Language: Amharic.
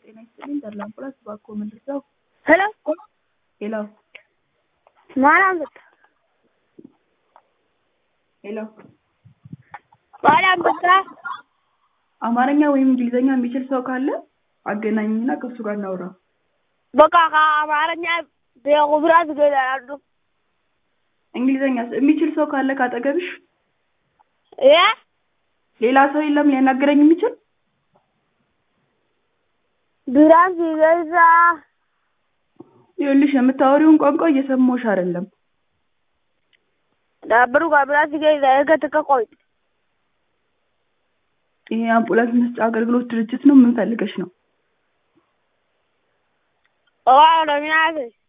ጤና ይስጥልኝ ተድላ አምቡላንስ እባክዎ ምን ልርዳዎ? ሄሎ ሄሎ ማን አንበሳ ሄሎ ማን አንበሳ አማርኛ ወይም እንግሊዝኛ የሚችል ሰው ካለ አገናኝኝና ከእሱ ጋር እናውራ። በቃ ከአማርኛ በቁብራት ገዳሉ እንግሊዝኛስ የሚችል ሰው ካለ ካጠገብሽ? እ ሌላ ሰው የለም ሊያናግረኝ የሚችል? ብራን ሲገዛ ይኸውልሽ የምታወሪውን ቋንቋ እየሰማሁሽ አይደለም። ዳብሩ ከብራት ሲገዛ የከተከ ቆይ ይሄ አምቡላንስ መስጫ አገልግሎት ድርጅት ነው። ምን ፈልገሽ ነው? ኦ ለሚያዘ